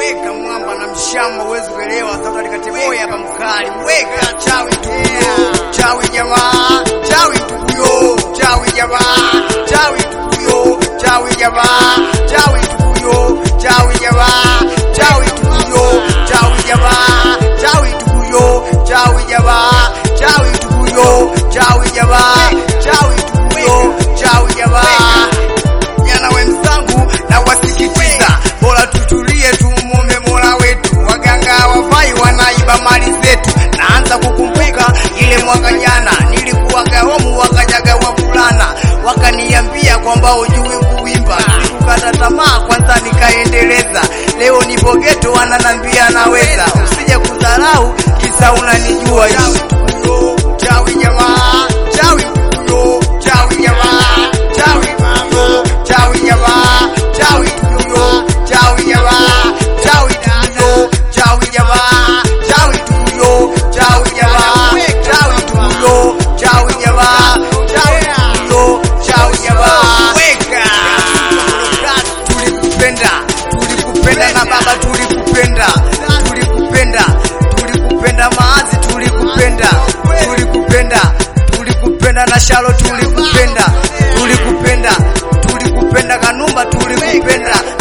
weka mwamba na mshamba uwezi kuelewa sasa likateboya hapa mkali weka chawi tukuyo chawi jamaa chawi tukuyo chawi jamaa chawi tukuyo chawi jamaa chawi tukuyo chawi jamaa chawi tukuyo chawi jamaa chawi tukuyo chawi jamaa chawi tukuyo chawi jamaa chawi tukuyo chawi jamaa jana wenzangu na wasikitiza bora tutulie tumwombe mola wetu waganga wafai wanaiba mali zetu naanza kukumbuka ile mwaka jana nilikuwaga homu wakajaga wavulana wakaniambia kwamba ujui kuimba sikukata tamaa kwanza nikaendeleza leo nipo geto wananambia naweza usije kudharau kisa unanijua Tukuyo, chawi jamaa chawi tukuyo chawi jamaa chawi tukuyo chawi jamaa chawi tukuyo chawi jamaa chawi tukuyo chawi jamaa chawi tukuyo chawi jamaa chawi tukuyo chawi jamaa chawi tukuyo chawi jamaa weka tulikupenda tulikupenda na baba tulikupenda tulikupenda tulikupenda maazi tulikupenda tulikupenda tulikupenda na shalo tulikupenda tulikupenda tulikupenda kanumba tulikupenda